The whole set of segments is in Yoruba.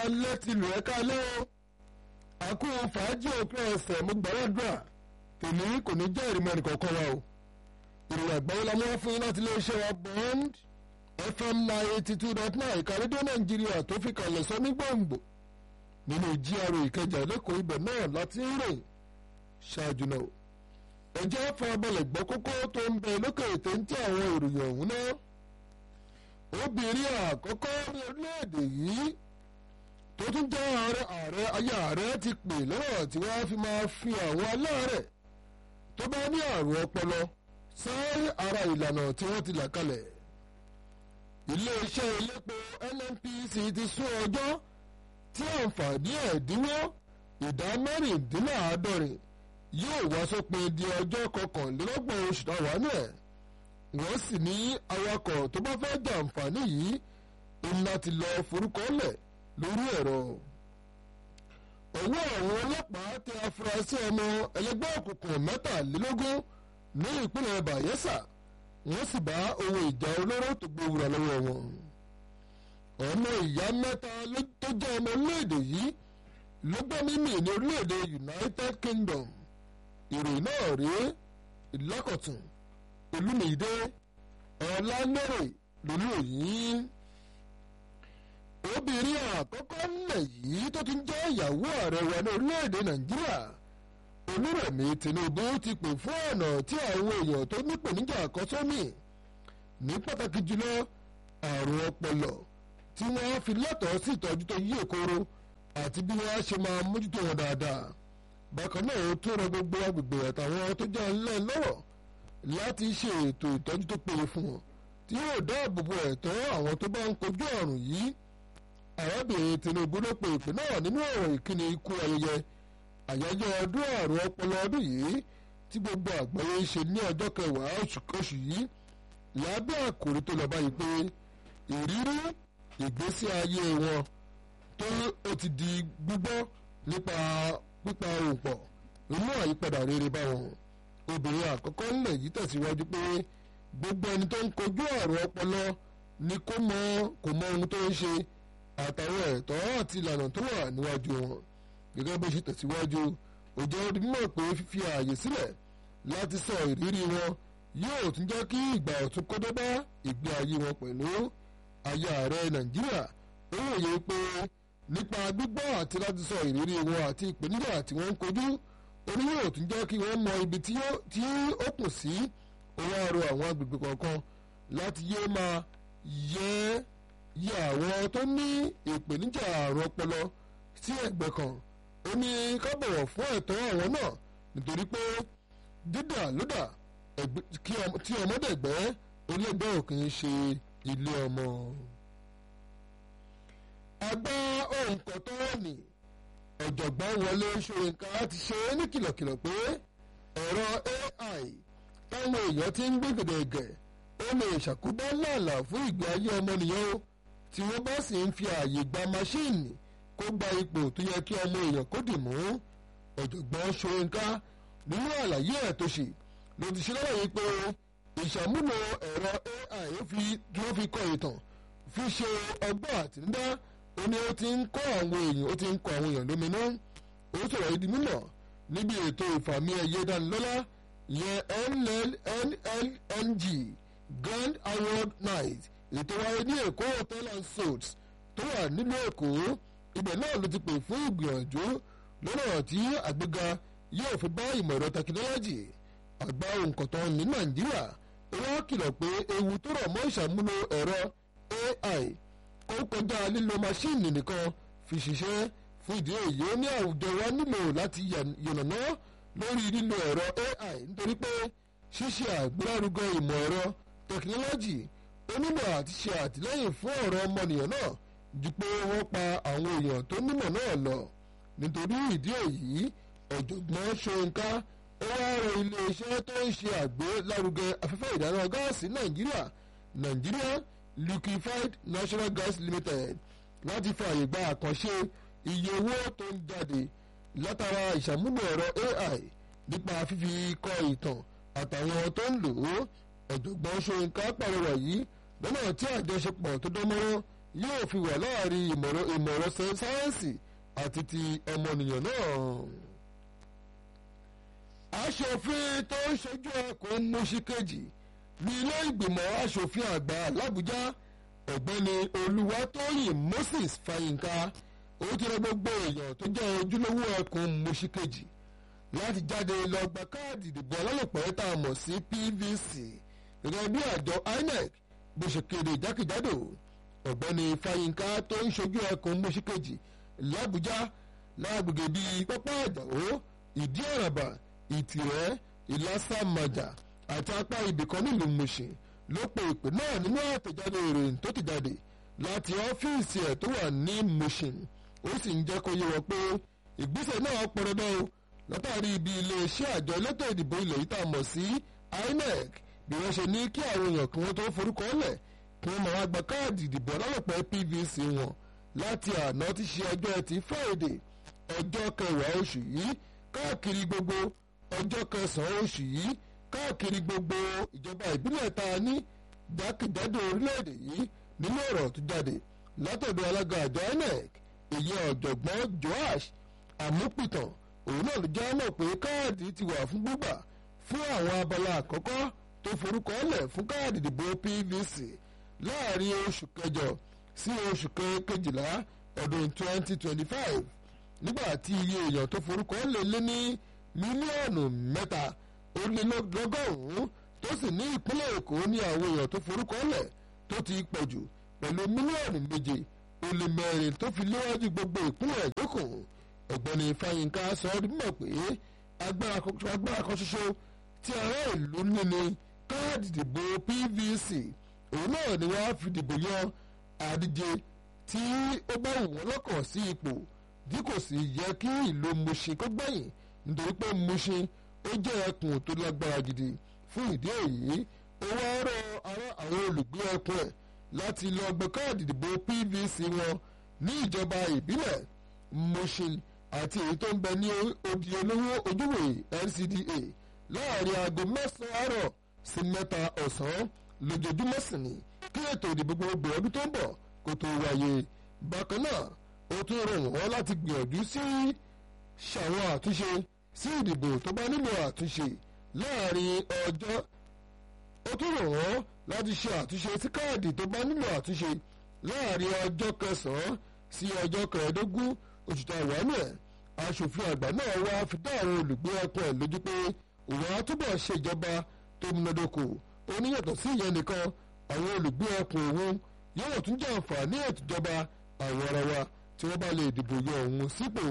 alẹ́ ti lù ẹ́ kálẹ́ o àkó fàájì òpin ọ̀sẹ̀ mo gbàdúrà tèmi kò ní jẹ́ ìrìmọ̀ ẹnìkọ̀ọ̀kan wa o ìròyìn àgbáyé la mú wá fún yín láti iléeṣẹ́ wa bond fm nine eighty two dot nine ìkàrédé nàìjíríà tó fi kalẹ̀ sọ ní gbòǹgbò nínú GRA ìkẹjà lẹ́kọ̀ọ́ ibẹ̀ náà láti ń rìn ṣáájú náà ẹjẹ́ farabalẹ̀ gbọ́ kókó tó ń bẹ lókè téńté àwọn ìròyìn ọ̀hún náà obìnrin àkọ́kọ́ ní orílẹ̀-èdè yìí tó tún jẹ́ ààrẹ ààrẹ ayé ààrẹ ti pè lọ́rọ̀ tí wọ́n fi máa fi àwọn aláàrẹ̀ tó bá ní àrùn ọpọlọ sáré ara ìlànà tí wọ́n ti là kalẹ̀ iléeṣẹ́ elépo NNPC ti sún ọjọ́ tí àǹfààní ẹ̀dínwó ìdá mẹ́rìndínláàádọ́rin yóò wá sópin di ọjọ́ kọkànlélọ́gbọ̀n oṣù táwa náà wọ́n sì ní awakọ̀ tó bá fẹ́ jàǹfààní yìí ń láti lọ forúkọ lẹ̀ lórí ẹ̀rọ. ọwọ́ àwọn ọlọ́pàá tẹ afurasí ọmọ ẹlẹgbẹ́ òkùnkùn mẹ́tàlélógún ní ìpínlẹ̀ Bayelsa wọ́n sì bá ohun ìjà olóró tó gbowóra lọ́wọ́ wọn. ọmọ ìyá mẹ́ta tó jẹ́ ọmọ orílẹ̀-èdè yìí ló gbọ́ mímì ní orílẹ̀-èdè United Kingdom ìròyìn náà rèé ìlákọ̀tún olùmìdé ọ̀lànàrè lórí òyìn. obìnrin àkọ́kọ́ nílẹ̀ yìí tó ti ń jẹ́ ìyàwó ààrẹ wa ní orílẹ̀-èdè nàìjíríà olúrẹ̀mí tinubu ti pè fún ọ̀nà tí àwọn èèyàn tó nípèníjà àkọ́sọ́mì ní pàtàkì jùlọ àrùn ọpọlọ tí wọ́n fi lẹ́tọ̀ọ́ sí ìtọ́jú tó yí èkóró àti bí wọ́n á ṣe máa mójútó wọn dáadáa bákan náà ó tún rọ gbogbo agbègbè àtàwọn tó jẹ́ ńlẹ̀ lọ́rọ̀ láti ṣe ètò ìtọ́jú tó péye fún wọn tí yóò dáàbò bo ẹ̀tọ́ àwọn tó bá ń kojú àrùn yìí arábìnrin Tinubu ló pe ìpè náà nínú ọ̀rọ̀ ìkíni ikú ayẹyẹ àyájọ́ ọdún àrùn ọpọlọ ọdún yìí tí gbogbo àgbáyé ń ṣe ní ọjọ́ kẹwàá oṣù yìí lábẹ́ àkòrí tó lọ báyìí pé ìrírí ìgbésí ayé wọn tó ó ti di gbígbọ́ nípa pípa ohùn pọ̀ nínú àyípadà rere bá wọn obìnrin àkọ́kọ́ ńlẹ̀ yìí tẹ̀síwájú pé gbogbo ẹni tó ń kojú àrùn ọpọlọ ni kó mọ kò mọ ohun tó ń ṣe àtàwọn ẹ̀tọ́ àti ìlànà tó wà níwájú wọn gẹ́gẹ́ bó ṣe tẹ̀síwájú ó jẹ́ ó di mímọ̀ pé fífi ààyè sílẹ̀ láti sọ ìrírí wọn yóò tún jẹ́ kí ìgbà ọ̀tun kó dé bá ìgbé ayé wọn pẹ̀lú aya ààrẹ nàìjíríà ó wòye pé nípa gbígbọ́ àti láti sọ ìrírí wọn àti ìpèníjà tí wọ́n ń kojú orí yóò tún jẹ́ kí wọ́n mọ ibi tí ó kù sí owó àrò àwọn agbègbè kọ̀ọ̀kan láti yé máa yẹ yẹ àwọn tó ní ìpèníjà àrùn ọpọlọ sí ẹ̀gbẹ́ kan ó ní ká bọ̀wọ̀ fún ẹ̀tọ́ àwọn náà nítorí pé dídà lódà tí ọmọdẹ̀gbẹ́ onígbẹ́ òkè ń ṣe ilé ọmọ. àgbà òǹkọ̀tọ́ ni ọ̀jọ̀gbọ́n wọlé ṣóyínká ti ṣe é ní kìlọ̀kìlọ̀ pé ẹ̀rọ AI táwọn èèyàn ti ń gbé gẹ̀dẹ̀gẹ̀ ó lè ṣàkóbá làálà fún ìgbé ayé ọmọnìyàn o tí wọ́n bá sì ń fi ààyè gba máṣíìnì kó gba ipò tó yẹ kí ọmọ èèyàn kó dì mú ọ̀jọ̀gbọ́n ṣóyínká nínú àlàyé ẹ̀ tó ṣe ló ti ṣe lọ́wọ́ yìí pé ìṣàmúlò ẹ̀rọ AI tí wọ́n fi kọ ìtàn fi ṣe ọgbọ́n àtinúdá ó ní ó ti ń kọ́ àwọn èèyàn ó ti ń kọ́ àwọn èèyàn lóminú ó sọ̀rọ̀ yìí di mímọ̀ níbi ètò ìfàmì ẹ̀yẹ dánilọ́lá yẹn NLNG Grand Award Night ètò wáyé ní Èkó hotel and suites tó wà nílùú Èkó ibẹ̀ náà ló ti pè fún ìgbìyànjú lọ́nà tí àgbéga yóò fi bá ìmọ̀ ẹ̀rọ tẹkinọ́lọ́jì àgbà òǹkọ̀tàn ní Nàìjíríà ó wá kìlọ̀ pé ewu tó rọ̀ mọ́ ìṣàmúlò ẹ̀rọ AI ó kọjá lílo máṣíìnì nìkan fi ṣiṣẹ́ fún ìdí èyí ó ní àwùjọ wa nílò láti yànnàná lórí lílo ẹ̀rọ AI nítorí pé ṣíṣe àgbélárugẹ ìmọ̀ ẹ̀rọ tẹkinọ́lọ́jì ó nílò àti ṣe àtìlẹ́yìn fún ọ̀rọ̀ ọmọnìyàn náà ju pé wọ́n pa àwọn èèyàn tó nímọ̀ náà lọ nítorí ìdí èyí ọ̀jọ̀gbọ́n Ṣóyínká ó wá rọ iléeṣẹ́ tó ń ṣe àgbélárugẹ afẹ́fẹ́ ìdáná gáàsì Nàìjíríà Nàìjíríà liquefied natural gas limited láti fààyè gba àkànṣe iye owó tó ń jáde látara ìṣàmúlò ẹ̀rọ AI nípa fífi kọ ìtàn àtàwọn tó ń lò ó ọ̀jọ̀gbọ́n Ṣóyínká pàrọwà yìí lọ́nà tí àjọṣepọ̀ tó dánmọ́rán yóò fi wà láàrin ìmọ̀ràn sáyẹ́ǹsì àti ti ọmọnìyàn náà. aṣòfin tó ń ṣojú ẹkùn mọ́ṣí kejì ní ilé ìgbìmọ̀ aṣòfin àgbà làbújá ọ̀gbẹ́ni olúwatóyìn moses fàyínká ó ti rẹ gbogbo èèyàn tó jẹ́ ojúlówó ẹkùn mọ́ṣí kejì láti jáde lọ gba káàdì ìdìbò alálòpẹ́ tá a mọ̀ sí pvc gẹ́gẹ́ bí àjọ inec bó ṣe kéde jákèjádò ọ̀gbẹ́ni fàyínká tó ń ṣojú ẹkùn mọ́ṣí kejì làbújá lágbègbè bíi pápá àjàó ìdí àràbà ìtìrẹ́ ìlàsàmàjà àti apá ibìkan nílùú Mùṣìn ló pe ìpè náà nínú àtẹ̀jáde ìròyìn tó ti jáde láti ọ́fíìsì ẹ̀ tó wà ní Mùṣìn ó sì ń jẹ́ kó yé wọn pé ìgbésẹ̀ náà pọn dandan o látàrí ibi iléeṣẹ́ àjọ elétò ìdìbò ilẹ̀ yìí tá a mọ̀ sí INEC bí wọ́n ṣe ní kí àwọn èèyàn kí wọ́n tó forúkọ lẹ̀ kí wọ́n máa gba káàdì ìdìbò alálòpẹ́ PVC wọn láti àná tí ṣe ọjọ́ ẹtì Friday ọjọ́ kẹwàá oṣù yìí káàkiri gbogbo ọjọ́ kẹsàn-án oṣù yìí káàkiri gbogbo ìjọba ìbílẹ̀ tá a ní jákèjádò orílẹ̀-èdè yìí nínú ọ̀rọ̀ tó jáde látọ̀dọ̀ alága àjọ INEC èyí ọ̀jọ̀gbọ́n Joash Amúpìtàn òun náà ló já mọ̀ pé káàdì ti wà fún gbígbà fún àwọn abala àkọ́kọ́ tó forúkọ lẹ̀ fún káàdì ìdìbò PVC láàrin oṣù kẹjọ sí oṣù kejìlá ọdún 2025 nígbà tí iye èèyàn tó forúkọ lè lé ní mílíọ̀nù mẹ́ta ó lé lọ́gọ́rùn-ún tó sì ní ìpínlẹ̀ èkó ní àwọn èèyàn tó forúkọ lẹ̀ tó ti pọ̀ jù pẹ̀lú mílíọ̀nù méje ó lé mẹ́rin tó fi léwájú gbogbo ìpínlẹ̀ ìjókòó ọ̀gbẹ́ni fáyínká sọ ọ́ mọ̀ pé agbára kan ṣoṣo tí ará ìlú ní ni káàdì ìdìbò pvc òun náà ni wọ́n á fi dìbò yan àdíje tí ó bá wù wọ́n lọ́kàn sí ipò bí kò sì yẹ kí ìlú Mushin kó gbẹ̀yìn nítorí pé Mushin ó jẹ́ ẹkùn tó lágbára gidi fún ìdí èyí ó wá rọ ará àwọn olùgbé ẹkùn ẹ̀ láti lọ gbé káàdì ìdìbò PVC wọn ní ìjọba ìbílẹ̀ Mushin àti èyí tó ń bẹ ní odi olówó ojúwèé NCDA láàrin aago mẹ́sàn-án àárọ̀ sí mẹ́ta ọ̀sán lójoojúmọ́ sì ni kí ètò ìdìbò gbogbo ọdún tó ń bọ̀ kó tó wáyé bákan náà ó tún rọ̀ wọ́n láti gbìyànjú sí ṣàwọn àtúnṣe sí ìdìbò tó bá nílò àtúnṣe láàrin ọjọ́ ó tún rọ̀ wọ́n láti ṣe àtúnṣe sí káàdì tó bá nílò àtúnṣe láàrin ọjọ́ kẹsàn-án sí ọjọ́ kẹẹ̀ẹ́dógún oṣù tá a wà nù ẹ̀ aṣòfin àgbà náà wá fi dá àwọn olùgbé ẹkùn ẹ̀ lójú pé òun á túbọ̀ ṣe ìjọba tó múnádóko ó ní yàtọ̀ sí ìyẹn nìkan àwọn olùgbé ẹkùn òun yóò tún jẹ́ àǹfààní ètò ìjọba àwọn ara wa tí wọ́n bá lè dìbò yọ òun sípò.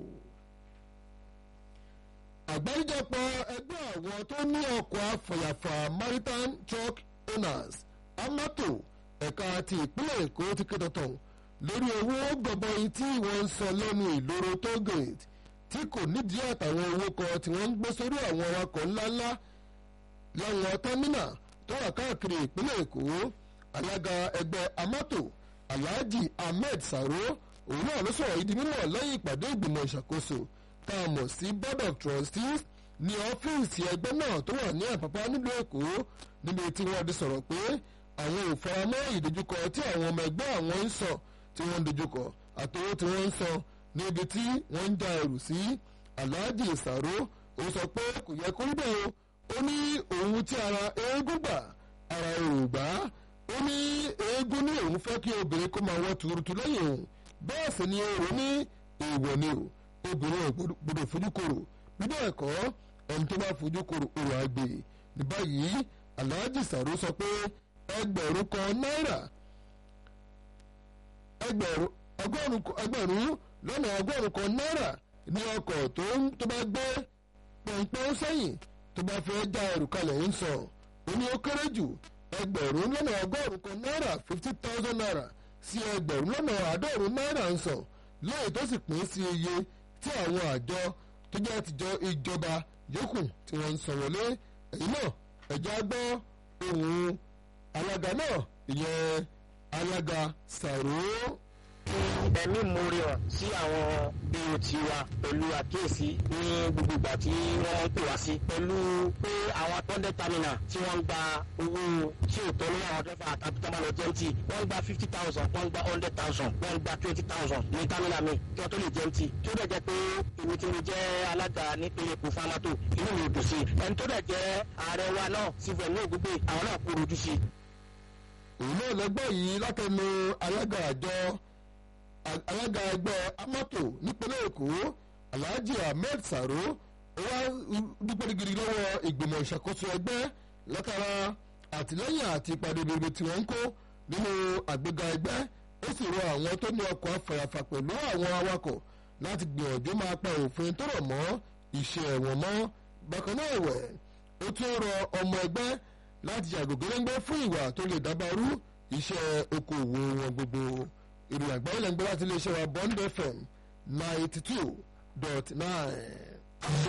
àgbáríjọpọ̀ ẹgbẹ́ àwọn tó ní ọkọ̀ afọ̀yàfà maritime truck owners amato ẹ̀ka ti ìpínlẹ̀ èkó ti ké tọ̀tọ̀ lórí owó gọbọi tí wọ́n ń san lẹ́nu ìloro tollgate tí kò nídìí àtàwọn owó kan tí wọ́n ń gbé sórí àwọn awakọ̀ ńláńlá láwọn tẹ́mínà tó wà káàkiri ìpínlẹ̀ èkó alága ẹgbẹ́ amato alhaji ahmed saro òun náà ló sọ̀rọ̀ yìí di mímọ̀ lẹ́yìn ìpàdé ìgbìmọ̀ ìṣàkóso tá a mọ̀ sí board of trustees ní ọ́fíìsì ẹgbẹ́ náà tó wà ní àpapọ̀ nílùú èkó níbi tí wọ́n ti sọ̀rọ̀ pé àwọn ò faramọ́ ìdojúkọ tí àwọn ọmọ ẹgbẹ́ àwọn ń sọ tí wọ́n ń dojúkọ àtowó tí wọ́n ń sọ níbi tí wọ́n ń ja ẹrù sí alhaji saro ó sọ pé kò yẹ kó rí bẹ́ẹ̀ o ó ní òun tí ara eégún gbà ara èrò gbà á ó ní eégún ní òun fẹ́ kí obìnrin kó máa wọ́ tuurutu lẹ́yìn òun bẹ́ẹ̀ sì ni èrò ní èèwọ̀ ni o obìnrin ò gbọdọ̀ fojú korò bí bẹ́ẹ̀ kọ́ ẹni tó bá fojú korò òrò àgbè ní báyìí alhaji sàrò sọ pé ẹgbẹ̀rún kan náírà ẹgbẹ̀rún lọ́nà ọgọ́rùn kan náírà ní ọkọ̀ tó bá gbé pọ̀npọ́n sẹ́yìn tó bá fẹ́ já ẹrù kalẹ̀ ń sọ ó ní ó kéré jù ẹgbẹ̀rún lọ́nà ọgọ́rùn kan náírà fifty thousand naira sí ẹgbẹ̀rún lọ́nà àádọ́rùn náírà ń sọ lẹ́yìn tó sì pín sí iye tí àwọn àjọ tó jẹ́ tìjọ ìjọba yòókù tí wọ́n ń san wọlé èyí náà ẹ̀já gbọ́ ohun alága náà ìyẹn alága sàrò. ẹ̀mí ìmoore hàn sí àwọn BOT wa pẹ̀lú àkíyèsí ní gbogbo ìgbà tí wọ́n ń pè wá sí pẹ̀lú pé àwọn tọ́ndẹ̀ terminal tí wọ́n ń gba owó tí ò tọ́ lọ́wọ́ àwọn dẹ́fà àtàbí tó máa lọ jẹ́ǹtì wọ́n ń gba fifty thousand wọ́n ń gba hundred thousand wọ́n ń gba twenty thousand ní terminal mi kí wọ́n tó lè jẹ́ǹtì tí ó dẹ̀ jẹ́ pé èmi tí mo jẹ́ alága nípínlẹ̀ Èkó fámátò inú mi ò dùn sí ẹni tó dẹ̀ jẹ́ ààrẹ wa náà sífẹ̀ ní ògúngbè àwọn náà kó rojú sí òun náà lẹ́gbẹ́ yìí látẹnu alága àjọ alága ẹgbẹ́ amọ́tò nípínlẹ̀ èkó alhaji ahmed saro ó wá dúpẹ́ gidi lọ́wọ́ ìgbìmọ̀ ìṣàkóso ẹgbẹ́ látara àtìlẹ́yìn àti ìpàdé rere tí wọ́n ń kó nínú àgbéga ẹgbẹ́ ó sì rọ àwọn tó ní ọkọ̀ afàyàfà pẹ̀lú àwọn awakọ̀ láti gbìyànjú máa pa òfin tó rọ̀ mọ́ iṣẹ́ ẹ̀wọ̀n mọ́ bákan náà ẹ̀wẹ̀ ó tún rọ ọmọ ẹgbẹ́ láti yàgò gẹ́lẹ́ngbẹ́ fún ìwà tó lè dábàrú iṣẹ́ okòwò wọn gbogbo ìròyìn àgbáyé lẹ́ngbẹ́ láti iléeṣẹ́ wa Bond FM ninety two dot nine.